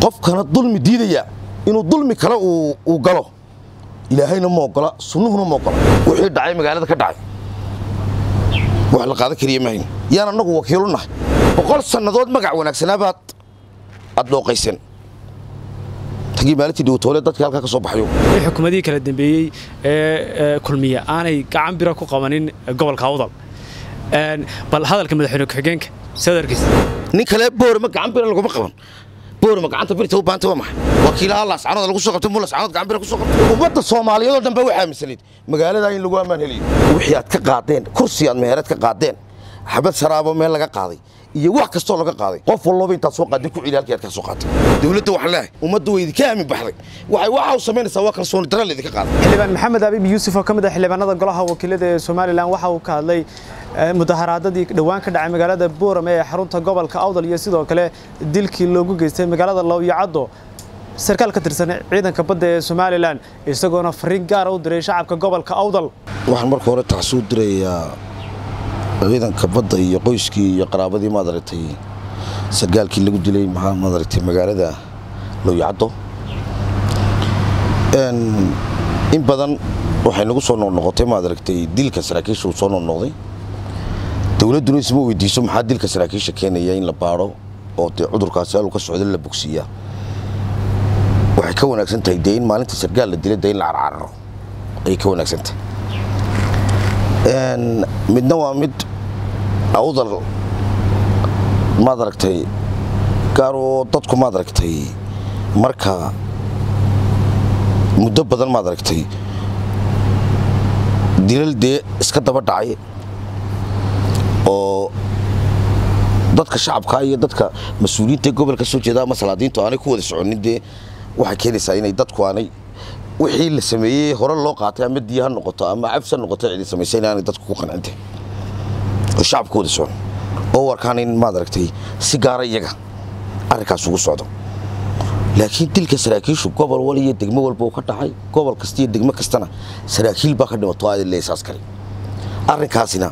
qofkana dulmi diidaya inuu dulmi kale uu galo ilaahayna ma ogola sunnuhuna ma ogola wixii dhacay magaalada ka dhacay wax la qaadan kariya mahayn yaan annagu wakiilu nahay boqol sannadood magac wanaagsanaabaad aad dhooqaysan tagii maalintii dhowtoole dadkii halkaa ka soo baxayo xukuumadihii kala dambeeyey ee kulmiya aanay gacan bira ku qabanin gobolka awdal bal hadalka madaxweyne ku-xigeenka sadarkiisa nin kale boorama gacan bira laguma qaban boorama gacanta birta u baahanta waa maxay wakiilaha laascanood lagu soo qabtay mu laascanood gacan bira ku soo qabtay ummadda soomaaliyeed oo dhan baa waxaa aaminsaneyd magaaladaa in lagu ammaan helayo wixii aad ka qaadeen kursi aad mehereed ka qaadeen xabad sharaabo meel laga qaaday iyo wax kastoo laga qaaday qof walloba intaad soo qaadin ku celi halkii aad ka soo qaatay dowladda waxaan leeyahay ummadda way idinka aamin baxday waxay waxa u samaynaysaa waa kalsooni darra laydinka qaaday xildhibaan maxamed abiib yuusuf oo ka mid ah xildhibaanada golaha wakiilada ee somalilan waxa uu ka hadlay mudaharaadadii dhowaan ka dhacay magaalada boorame ee xarunta gobolka awdal iyo sidoo kale dilkii loogu geystay magaalada lowyacaddo sarkaal ka tirsan ciidanka badda ee somalilan isagoona fariin gaara u diray shacabka gobolka awdal waxaan marka hore taxsuu dirayaa ciidanka badda iyo qoyskii iyo qaraabadii maad aragtay sargaalkii lagu dilay maxaa maad aragtay magaalada lowyacaddo in badan waxay nagu soo noqnoqotay maad aragtay dilka saraakiisha uu soo noqnoqday dowladduna isma weydiiso maxaa dilka saraakiisha keenaya in la baadho oo dee cudurkaasi haluu ka socda la bogsiiyaa waxay ka wanaagsan tahay dee in maalinta sargaal la dilay dee in la carcararo ayay ka wanaagsan tahay midna waa mid awdal maad aragtay gaar oo dadku maad aragtay marka muddo badan maad aragtay dilal dee iska daba dhacay oo dadka shacabka iyo dadka mas-uuliyiinta ee gobolka soo jeeda ama salaadiintu aanay ku wada soconin dee waxay keenaysaa inay dadku aanay wixii la sameeyey hore loo qaatay ama diya ha noqoto ama cabs ha noqoto cidi samaysay inaanay dadku ku qancintay oo shacabka wada socon oo warkaan in maad aragtay si gaara iyaga arrinkaas ugu socdo laakiin dilka saraakiishu gobol wal iyo degmo walba uu ka dhacay gobol kasta iyo degmo kastana saraakiil baa ka dhimato aad leesaas kale arrinkaasina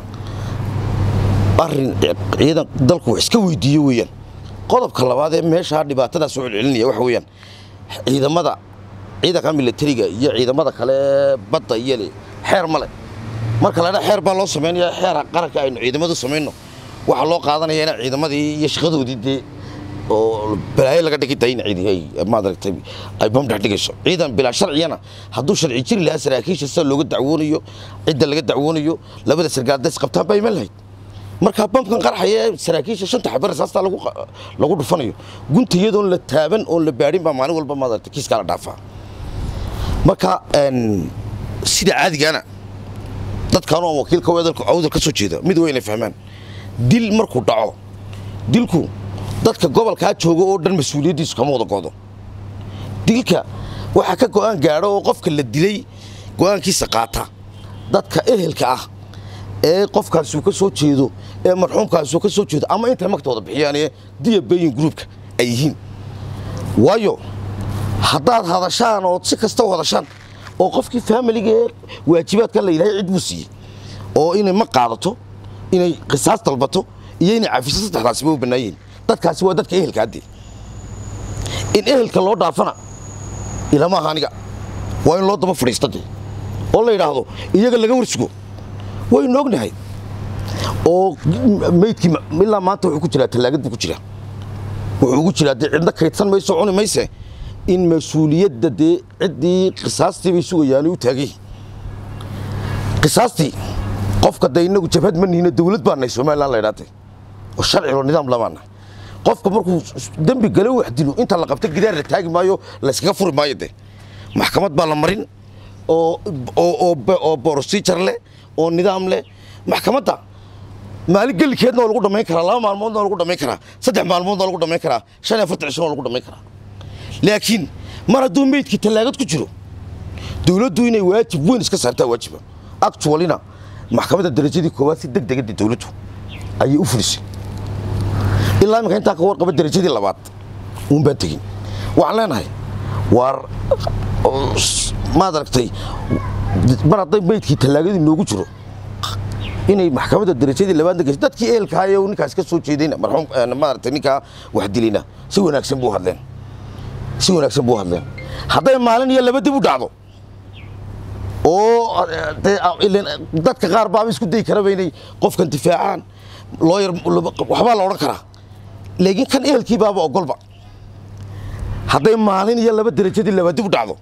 arrin ciidan dalku wax iska weydiiyo weeyaan qodobka labaad ee meeshaa dhibaatadaas soo celcelinaya waxa weeyaan ciidamada ciidanka militariga iyo ciidamada kale badda iyo xeer male marka ladha xeer baa loo samaynaya xeera qaranka aynu ciidamadu samayno waxaa loo qaadanaya ina ciidamadii iyo shaqadoodii dee oo balaayo laga dhigi day in cidi ay maadaragtay ay bam dhex dhigayso ciidan bilaa sharciyana hadduu sharci jiri lahaa saraakiisha sida looga dacwoonayo cidda laga dacwoonayo labada sargaaldays qabtaan baa iman lahayd markaa bamkan qarxaya ee saraakiisha shanta xabar rasaastaa lagu dhufanayo gunta iyadoon la taaban oon la baadhin baa maalin walba maadaragtay kiiskaa la dhaafaa marka sida caadigaana dadkaan oo wakiilka awdal ka soo jeeda mid waa inay fahmaan dil markuu dhaco dilku dadka gobolkaa jooga oo dhan mas-uuliyaddiisu kama wada go'do dilka waxaa ka go'aan gaadho oo qofka la dilay go'aankiisa qaata dadka ehelka ah ee qofkaasuu ka soo jeedo ee marxuumkaasuu ka soo jeedo ama intay magtooda bixiyaan ee diya beyin gruubka ay yihiin waayo haddaad hadashaan ood si kasta u hadashaan oo qofkii faamiliga ee waajibaadkan la yidhahay cid buu siiyey oo inay ma qaadato inay qisaas dalbato iyo inay cafiso saddexdaasiba u bannaayihiin dadkaasi waa dadka ehelka haddee in ehelka loo dhaafana ilama aha aniga waa in loo daba fadhiista dee oo la yidhaahdo iyaga laga warsugo waynu ognahay oo meydkii ilaa maanta wuxuu ku jiraa tallaagad buu ku jiraa wuxuu ugu jiraa dee cidna kaydsan mayso cuni mayse in mas-uuliyadda dee ciddii qisaastii bay sugayaanay u taagay qisaastii qofka dee innagu jabhad ma nihina dawlad baa nahay somalilan la ydhaatay oo sharcilo nidaam lamaa nahay qofka markuu dembi gale wax dilo inta la qabta gidaar la taagi maayo layskaga furi maayo dee maxkamad baa la marin oo borosijar leh oo nidaam leh maxkamadda maalin gelikeedna waa lagu dhammayn karaa laba maalmoodna waa lagu dhammayn karaa saddex maalmoodna waa lagu dhammayn karaa shan iyo afartan cishona waa lagu dhammayn karaa laakiin mar hadduu meydkii tallaagad ku jiro dowladdu inay waajib weyn iska saartaa waajiba actualina maxkamadda darajadii koowaad si deg degada dowladdu ayay u fulisay ilaa iminka intaa ka warqaba darajadii labaad uun baan tegin waxaan leenahay waar maad aragtay mar hadday meydkii tallaagadii noogu jiro inay maxkamadda darajadii labaadna gashay dadkii ehelkahaye ninkaas ka soo jeedayna marxuum maaragtay ninkaa wax dilayna si wanaagsan buu hadleen si wanaagsan buu hadleen hadday maalin iyo laba dib u dhacdo oo dadka qaar baaba isku dayi karaba inay qofkan difaacaan looyar waxbaa la odhan karaa laakiin kan ehelkii baaba ogolba hadday maalin iyo laba derajadii laba dib u dhacdo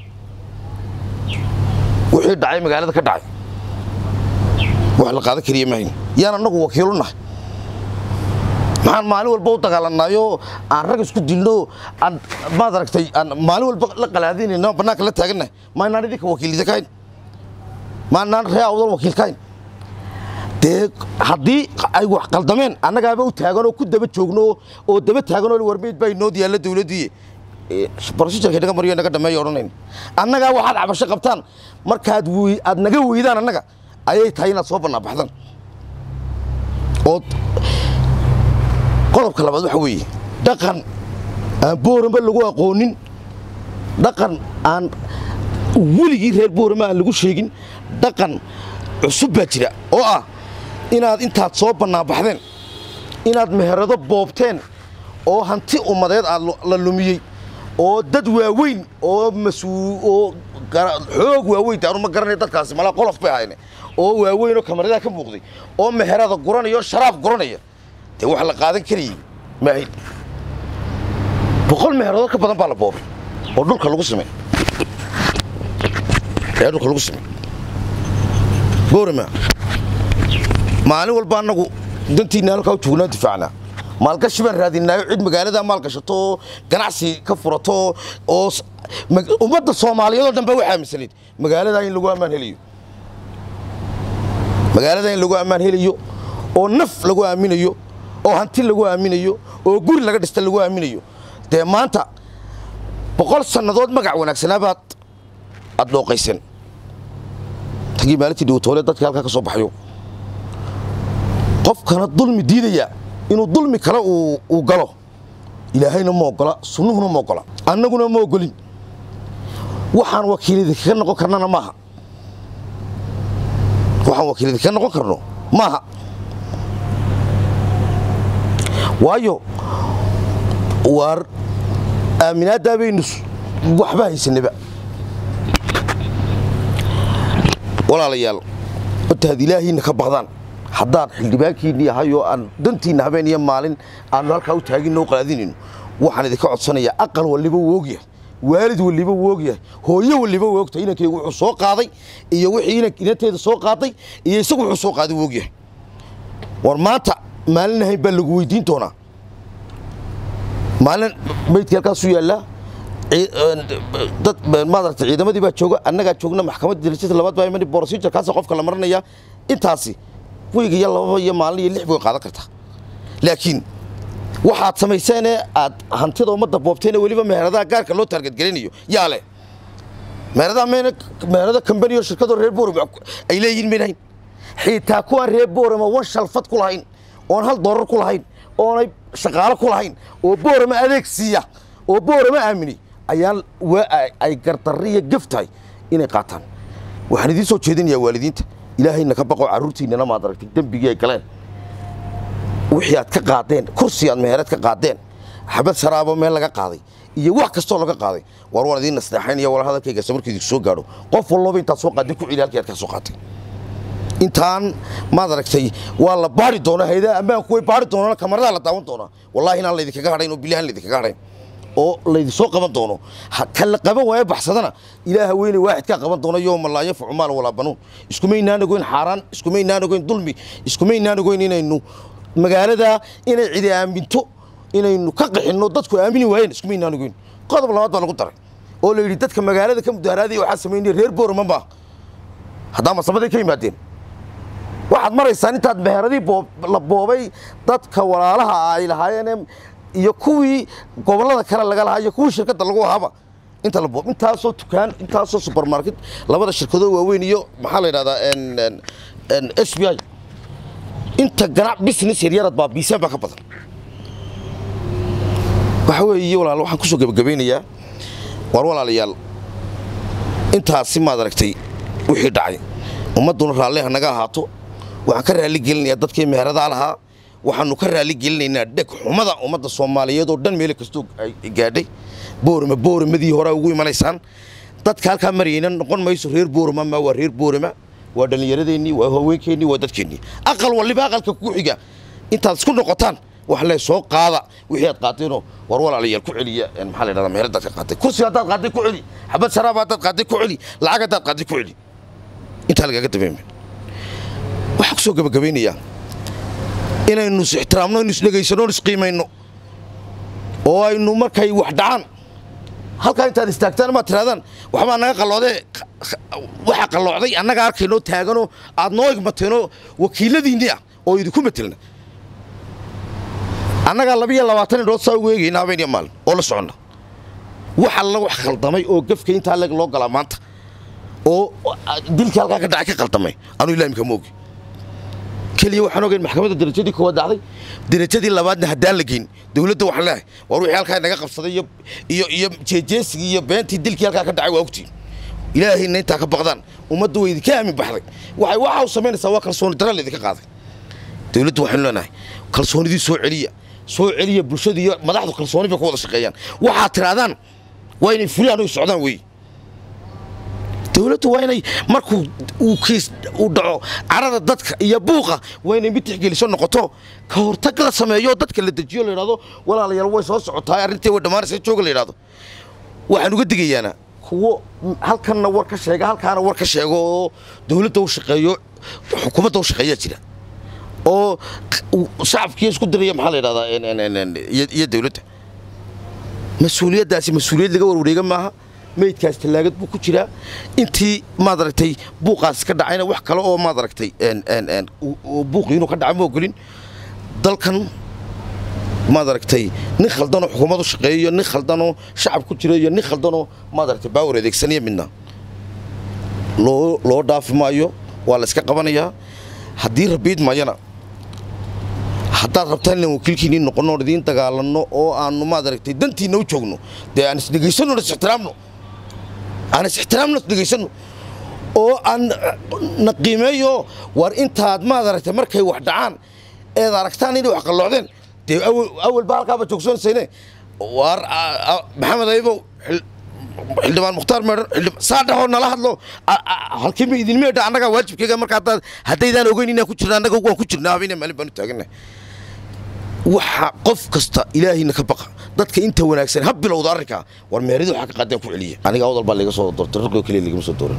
wixii dhacay magaalada ka dhacay wax la qaadan kariya mahayn yaan annagu wakiilu nahay maxaan maalin walba u dagaalanaayo aan rag isku dilno aan maad aragtay aan maalin walba la qalaadinayno bannaanka la taagannahay maanaan idinka wakiilida kahayn maanaan ree awdal wakiil kahayn dee haddii ay wax qaldameen annagaaba u taaganoo ku daba joogno oo daba taaganoo warmeyd baa inoo diyaalla dawladdiiye brosijarka naga mariyo naga dhameeyo odhanayn annagaa waxaad cabasho qabtaan markaad aad naga weydaan annaga ayay tahay inaad soo bannaabaxdaan ood qodobka labaad waxa weeye dhaqan aan boorama lagu aqoonin dhaqan aan weligii reer boorama aan lagu sheegin dhaqan cusub baa jira oo ah inaad intaad soo bannaabaxdeen inaad meherado boobteen oo hanti ummadeed aad la lumiyey oo dad waaweyn oo oo xoog waaweyn taanu ma garanay dadkaasi malaa qolof bay ahayne oo waaweyn oo kamaradaa ka muuqday oo meherada guranaya oo sharaab guranaya dee wax la qaadan karayey maahayn boqol meheradood ka badan baa la boobay oo dhulka lagu samey ee dhulka lagu samey boorama maalin walba annagu dantiinna halkaa u joognaan difaacnaa maalgashi baan raadinaayo cid magaalada maalgashato oo ganacsi ka furato oo ummadda soomaaliyeed oo dhan ba waxaa aaminsanayd magaaladaa in lagu ammaan helayo magaaladaa in lagu ammaan helayo oo naf lagu aaminayo oo hanti lagu aaminayo oo guri laga dhista lagu aaminayo dee maanta boqol sannadood magac wanaagsanaabaad aad dhooqaysan tagii maalintii dhowtoole dadka halkaa ka soo baxayo qofkana dulmi diidaya inuu dulmi kale uu galo ilaahayna ma ogola sunnuhuna ma ogola annaguna ma ogolin waxaan wakiilidi kaga noqon karnana maaha waxaan wakiilidi kaga noqon karno maaha waayo waar aaminaaddaa baynu waxba haysanaba walaalayaal horta had ilaahiinna ka baqdaan haddaan xildhibaankiinni ahayoo aan dantiinna habeen iyo maalin aannu halkaa u taaginno u qalaadinayno waxaan idinka codsanayaa aqal waliba wuu ogyahay waalid waliba wuu ogyahay hooyo waliba wuu ogtahay inankaygu wuxuu soo qaaday iyo wixii inanteeda soo qaaday iyo isagu wuxuu soo qaaday wuu ogyahay war maanta maalin ahayn baa lagu weydiin doonaa maalin maydkii halkaasuu yaallaa dad maaragta ciidamadii baa jooga annagaa joogna maxkamadda darajada labaad baa imani procedurekaasa qofka la marinaya intaasi weyga iyo lababa iyo maalin iyo lix bay qaadan kartaa laakiin waxaad samayseenee aad hantida ummadda boobteene weliba meheradaha gaarka loo taargadgelinayo yaa leh meheradaha mayna meherada kambaniyo shirkadoo reer boorama ay leeyihin maynahayn xitaa kuwaan reer boorama wan shalfad ku lahayn oon hal doorar ku lahayn oonay shaqaalo ku lahayn oo boorama adeeg siiya oo boorama aamini ayaan ay gardarri iyo gef tahay inay qaataan waxaan idiin soo jeedinayaa waalidiinta ilaahayna ka baqo carruurtiinnana maad aragtay dembigii ay galeen wixii aad ka qaadeen kursi aad mehereed ka qaadeen xabad saraabo meel laga qaaday iyo wax kastoo laga qaaday war waan idiin nasteexaynaya wala hadalkayga samarkii idinku soo gaadho qof walloba intaad soo qaadin ku celi halkii aad ka soo qaatay intaan maad aragtay waa la baari doonaa hayadaha ammaanku way baari doonaan kamaradaa la daawan doonaa wallahi inaan laydinkaga hadhayn oo bilahan laydinkaga hadhayn oo laydinsoo qaban doono kan la qaban waayo baxsadana ilaaha weyne waaxidkaa qaban doono yooma laa yanfacu maal walaa banuun iskumaynaan ogoyn xaaraan iskumaynaan ogoyn dulmi iskumaynaan ogoyn inaynu magaalada inay cidi aaminto inaynu ka qixinno dadku aamini waayeen iskumaynaan ogoyn qodob labaad baa lagu daray oo la yidhi dadka magaalada ka mudaharaadaya waxaa samaynaya reer boorama maa haddaa masabaday ka yimaadeen waxaad maraysaan intaad meheradii la boobay dadka walaalaha ay lahaayeen iyo kuwii gobollada kale laga lahaa iyo kuwii shirkadda lagu ahaaba inta la boob intaasoo dukaan intaasoo supermarket labada shirkadoo waaweyn iyo maxaa la yidhahdaa s b i inta ganac business yaryarad baa biisaan baa ka badan waxa weeye walaal waxaan kusoo gebagabaynayaa war walaalayaal intaasi maad aragtay wixii dhacay ummadduna raalliha naga ahaato waxaan ka raalli gelinayaa dadkii meheradaha lahaa waxaanu ka raali gelinaynaa dheg xumada ummadda soomaaliyeed oo dhan meel kastoo ay gaadhay boorama boораmadii hore ugu imanaysaan dadka halkaa marayna noqon mayso reer boorama ma waa reer boorama waa dhallinyaradeenii waa haweenkeennii waa dadkeennii aqal waliba aqalka ku xiga intaad isku noqotaan wax le soo qaada wixii aad qaateenoo war walaalayaal ku celiya maxaa la yidhahdaa meel dadka qaatay kursi haddaad qaatay ku celi xabad sharaab haddaad qaatay ku celi lacag haddaad qaatay ku celi intaa lagaga dameema waxaa ku soo gabagabaynayaa inaynu is ixtiraamno inu isdhegaysano on isqiimayno oo aynu markay wax dhacaan halkaa intaad istaagtaan amaad tirahdaan waxbaa naga qalloodee waxa qalloocday annaga arkaynoo taaganoo aad noo igmateenoo wakiiladiinni ah oo idinku matelna annagaa labiyo labaatan indhood saa ugu eegayna habeen maalin oo la soconna wax alla wax khaldamay oo gafka intaa leg loo galaa maanta oo dilkii halkaa ka dhacay ka khaldamay anuu ilaamika ma ogi keliya waxaan ogayn maxkamadda darajadii koowaad dhacday darajadii labaadna haddaan la geyn dowladda waxaan leehay war wixii halkaa naga qabsaday iyo iyo iyo jeejeesigii iyo beentii dilkii halkaa ka dhacay waa ogtiin ilaahayna intaa ka baqdaan ummadda way idinka aamin baxday waxay waxa u samaynaysaa waa kalsooni darra laydinka qaaday dowladda waxaynu leenahay kalsoonidii soo celiya soo celiya bulshada iyo madaxdu kalsooni bay ku wada shaqeeyaan waxaad tirahdaan waa inay fulaan oy socdaan weeye dowladdu waa inay markuu uu kiis uu dhaco carada dadka iyo buuqa waa inay mid tixgeliso noqoto ka hortag la sameeyo dadka la dejiyo la yidhahdo walaalayaal way soo socotaa arrintii way dhammaanaysa jooga la yidhahdo waxaan uga digayaana kuwo halkanna war ka sheega halkaana war ka sheego oo dowladda u shaqeeyo xukuumadda u shaqeeyaa jira oo shacabkii isku diraya maxaa la yidhahdaa iyo dowladda mas-uuliyaddaasi mas-uuliyad laga warwareega maaha meydkaas tallaagad buu ku jiraa intii maad aragtay buuqaas ka dhacayna wax kale oo maad aragtay buuqii inuu ka dhaca ma ogolin dalkan maad aragtay nin khaldanoo xukuumad u shaqeeyo iyo nin khaldanoo shacab ku jira iyo nin khaldanoo maad aragtay baawar adeegsanaya midna loo loo dhaafi maayo waa la iska qabanayaa haddii rabiid mayana haddaad rabtaan inaan wakiilkiinii noqonno oon idiin dagaalanno oo aannu maad aragtay dantiinna u joogno dee aan isdhegaysanno on is-ixtiraamno aan is-ixtiraamno isdhegaysanno oo aan na qiimeeyo war intaad maad aragtay markay wax dhacaan eed aragtaan inay wax qalloocdeen dee awalba halkaaba joogsoonsayne war maxamed aybow xildhibaan mukhtaar meedhan saa dhahoo nala hadlo halkiima idin meedha annagaa waajibkayga marka haddaad haddaydaan ogeyn inaan ku jirna annaga waan ku jirnaa habeenna maalin baan u taagannahay waxa qof kasta ilaahayna ka baqa dadka inta wanaagsan ha bilowda arrinkaa war meerida waxaa ka qaadeen ku celiya aniga awdal baa layga soo doortay raqoo keliya lagama soo dooran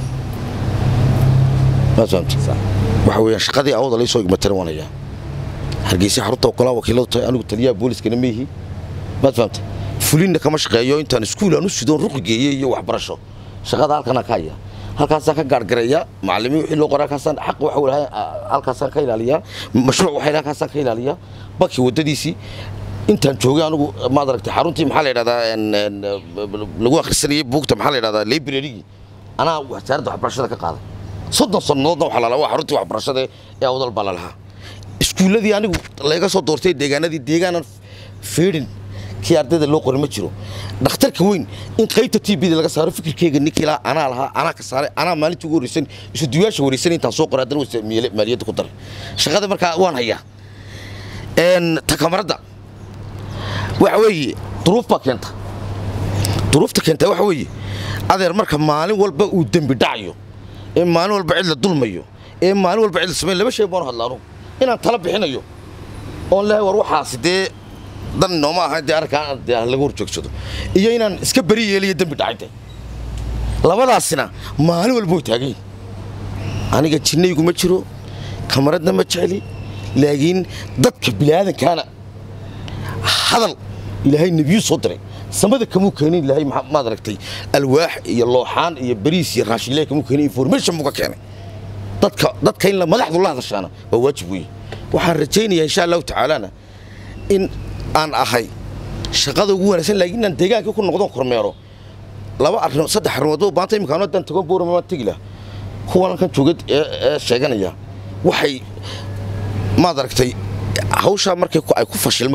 maad fahamta waxa weeyaan shaqadii awdal ay soo igmatana waan hayaa hargeysa xarunta ogolaan wakiiladu tahay anigu taliyaha booliskana ma yihi maad fahamta fulinna kama shaqeeyo intaan iskuul aan u sidoon ruqi geeyey iyo waxbarasho shaqada halkana ka haya halkaasaan ka gaargareeya macallimiin wixii loo qoray halkaasaan xaq waxa walahay halkaasaan ka ilaaliyaa mashruuc waxay halkaasaan ka ilaaliyaa bakii waddadiisii intaan joogay anigu maad aragtay xaruntii maxaa la yidhahdaa lagu akhrisanayay buugta maxaa la yidhahdaa librarygii anaa wasaaradda waxbarashada ka qaaday soddon sannadoodna waxaa la lahaa waa xaruntii waxbarashada ee awdal baa la lahaa iskuulladii anigu laga soo doortay deegaanadii deegaanan fiidhin kii ardayda loo qoray ma jiro dhakhtarka weyn in qaybta t bda laga saaro fikirkeyga ninkilaa anaa lahaa anaa ka saaray anaa maalintii ugu horreysan isuduyaasha wareysan intaan soo qoray haddana wasa maaliyadda ku daray shaqada markaa waan hayaa takamaradda waxa weeye duruuf baa keenta duruufta keenta waxa weeye adeer marka maalin walba uu dembi dhacayo ee maalin walba cid la dulmayo ee maalin walba cid la samayn laba shay baan hadla anugu inaan tala bixinayo oon lehay war waxaasi dee dan nooma ahayn dee arrinkaan dee laga hor joogsado iyo inaan iska beri yeeliyo dembi dhacayde labadaasina maalin walba way taagan yihin aniga jinnaygu ma jiro kamaradna ma jecli laakiin dadka biniaadankaana hadal ilaahay nebiyu soo diray samada kamuu keenin ilaahay maad aragtay alwaax iyo looxaan iyo bariis iyo raashin ilahay kamuu keenin information buu ka keenay dadka dadka in la madaxdu la hadashaana waa waajib weeye waxaan rajaynayaa insha allahu tacaalana in aan ahay shaqada ugu wanaagsan laakiin inaan deegaankii ku noqdon kormeero laba arrimood saddex arrimood oo baanta imikaano haddaan tago boorama maan tegi laha kuwan kan jooga ee sheeganaya waxay maad aragtay hawshaa markay ay ku fashilmaan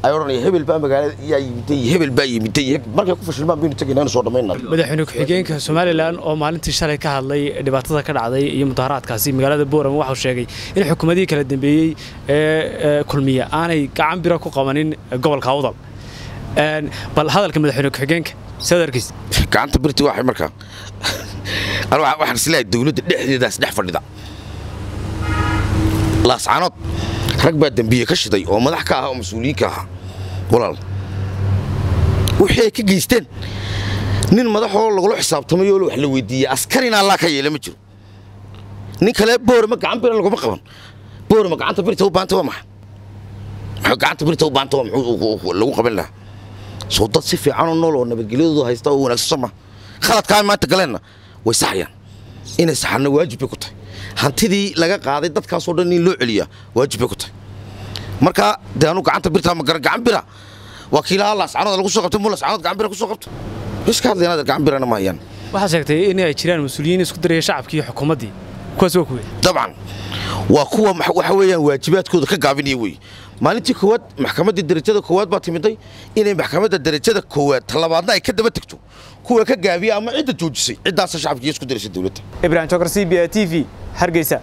ay odhanaya hebel baa magaalada yaa yimiday iyo hebel baa yimiday iyo markay ku fashilmaan baynu tegaynaa inu soo dhammaynaa madaxweyne ku-xigeenka somalilan oo maalintii shalay ka hadlay dhibaatada ka dhacday iyo mudaharaadkaasi magaalada boorama waxau sheegay in xukuumadihii kala dambeeyey ee kulmiya aanay gacan biro ku qabanin gobolka awdal bal hadalka madaxweyne ku-xigeenka sadarkiis gacanta birti waxay markaa waxaan isleeyahay dowladda dhexdeedaas dhex fadhida laascanood rag baa dembiye ka shiday oo madax ka ah oo mas-uuliyiinka ahaa walaal wixii ay ka geysteen nin madaxoo lagula xisaabtamay oo wax la weydiiyey askarina allaa ka yeela ma jiro nin kale boorama gacan bira laguma qaban boorama gacanta birta u baanta waa maxay maxay gacanta birta u baanta waa muxuu lagu qaban lahaa soo dad si fiican oo nool oo nabadgelyadoodu haysta oo wanaagsan soo ma khaladkaa maanta galeenna way saxayaan inay saxanna waajib bay ku tahay hantidii laga qaaday dadkaasoo dhan in loo celiyaa waajib bay ku tahay marka dee anu gacanta birtaa ma garan gacan bira waa kiilaha laascanood lagu soo qabtay mu laascanood gacan bira ku soo qabto iska hadlayaan adeer gacan birana ma hayaan waxaa sheegtay in ay jiraan mas-uuliyiin isku daraya shacabkii iyo xukuumaddii kuwaas waa kuwe dabcan waa kuwa waxa weeyaan waajibaadkooda ka gaabinaya wey maalintii koowaad maxkamaddii darajada koowaad baa timiday inay maxkamadda darajada koowaad talabaadna ay ka daba tegto kuwa ka gaabiya ama cidda joojisay ciddaasa shacabkiiyo isku daraysa dowladda ibrahim jokar c b a t v hargeysa